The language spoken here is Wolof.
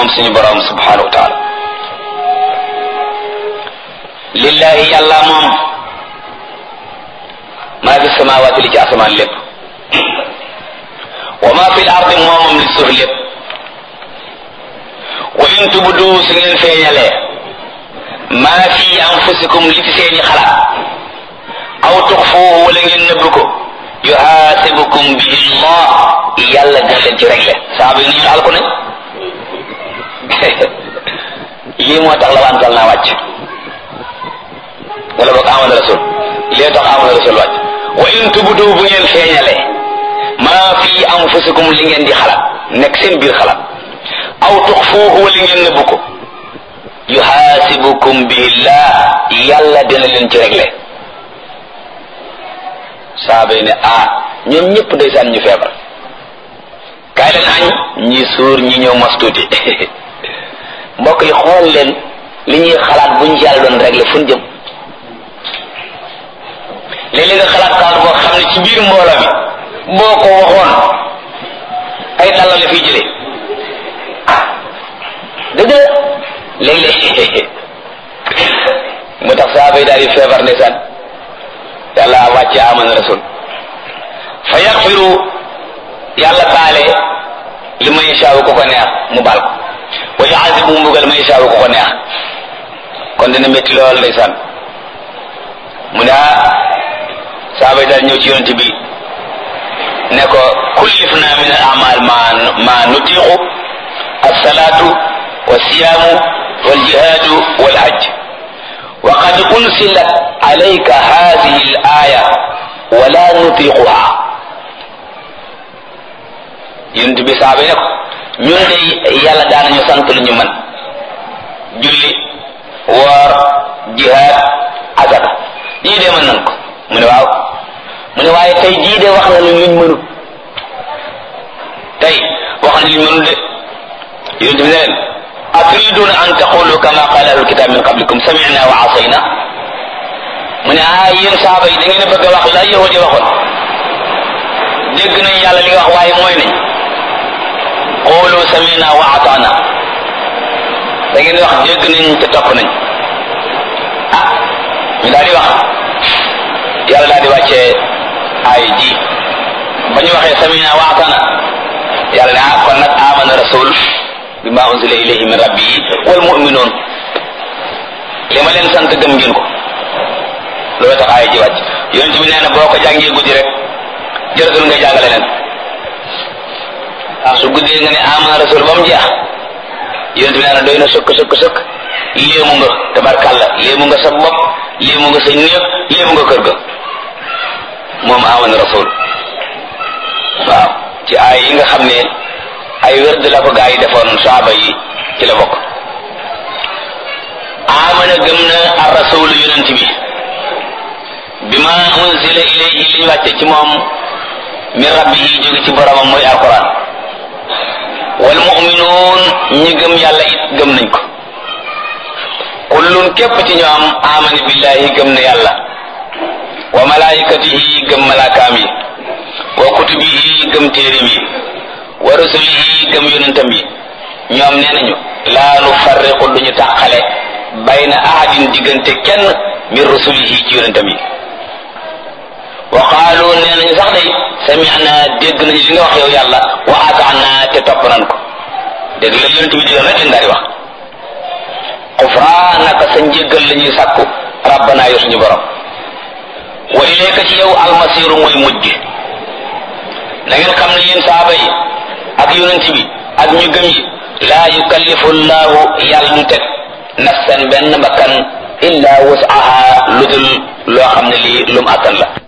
moom suñu borom subhanahu wa taala lillahi yàlla moom maa fi samawaati li ci asamaan lépp wa maa fi l ardi moomam li suuf lépp wa in tubdu su ngeen feeñalee maa fi anfusikum li ci seeni xalaat aw tuxfuuhu wala ngeen nëbb ko yuhaasibukum bihi llah yàlla dina leen ci réglé saaba yi nañu alku nañ lii moo tax la wantal naa wàcc wala boog amana rasul lii tax amana rasul wàcc wa in tubdu bu ngeen feeñalee maa fi anfusikum li ngeen di xalaat nekk seen biir xalaat aw tuxfuuhu wala ngeen nëbb ko yuhaasibukum bihi llah yàlla dina leen ci réglé saaba yi ne ah ñoom ñëpp ndeysaan ñu feebar kaay leen añ ñi suur ñi ñëw mos tuuti mbokk yi xool leen li ñuy xalaat buñ ci yàlla doon réglé fu ñu jëm léeg-léeg nga xalaat xalaat boo xam ne ci biir mbooloo mi boo ko waxoon ay dalla la fiy jëlee dëgg la léeg-léeg mu tax saaba yi daal di feebar ndeysaan yàlla wàcce amana rasul fa yaxfiru yàlla baale li ma yashaawu ko ko neex mu baal ko wa yuazibu mbugal ma yashaawu ko ko neex kon dina métti lool ndeysaan mu ne ah saaba yi daal ñëw ci yonent bi ne ko kullifna min al amal ma ma nutiqu alsalatu walsiyaamu waljihaadu walhajj wa qad unsilat alayka hadihi al aya wala nutiquha yonent bi saaba ne ko ñun de yàlla daanañu sant lu ñu mën julli woor jihaad azaka lii de mën nan ko mu ne waaw mu ne waaye tey jii de wax na lu luñ mënut tey wax na luñ mënut de yonent bi ne leen aturiduna an taqulu kama qala ahlul kitab min qablikum sami'na wa asayna mu ne ah yéen saaba yi da ngeen a bëgg a wax la yahudi waxoon dégg nañ yàlla li nga wax waaye mooy nañ qulu sami'na wa ata'na da ngeen di wax dégg nañ te topp nañ ah ñu daal di wax yàlla daal di wàccee ay ji ba ñu waxee sami'na wa ata'na yàlla ne ah kon nag amana rasul bima unzila ilayhi min rabbihi wal mu'minun li ma leen sant gëm ngeen ko loolu tax aaya ji wàcc yonent bi nee na boo ko jàngee guddi rek jërëtul nga jàngale leen su guddee nga ne amana rasul ba mu jeex yonent bi nee na doy na sëkk sëkk sëkk léemu nga tabarkàlla léemu nga sa bopp léemu nga sa néeg léemu nga kër ga moom amana rasul waaw ci aay yi nga xam ne ay wérd la ko gaa yi defoon saaba yi ci la bokk amana gëm na ar rasul yonent bi bima unzila ilayhi liñ wàcce ci moom min rabbihi jóge ci boromam mooy alquran wal mu'minuun ñi gëm yàlla it gëm nañ ko kullun képp ci ñoom amana billahi gëm na yàlla wa malaikatihi gëm malaakaam yi wa kutubihi gëm téeréem yi wa rusulihi gëm yonentam yi ñoom nee nañu laa nu farriqu duñu tàqale bayna ahadin diggante kenn min rusulihi ci yonentam yi wa qaalu nee nañu sax day sami'na dégg nañu li nga wax yow yàlla wa ata'na te topp nan ko dégg la yonent bi digal rek lañ daal di wax xufraanaka sa njéggal la ñuy sàkku rabbana yow suñu borom wa ilayka ci yow almasiru mooy mujj na ngeen xam ne yéen saaba yi ak yonent bi ak ñu gëm yi laa yukallifu llahu yàlla du teg nafsan benn bakkan illa wasaha lu dul loo xam ne lii lum attan la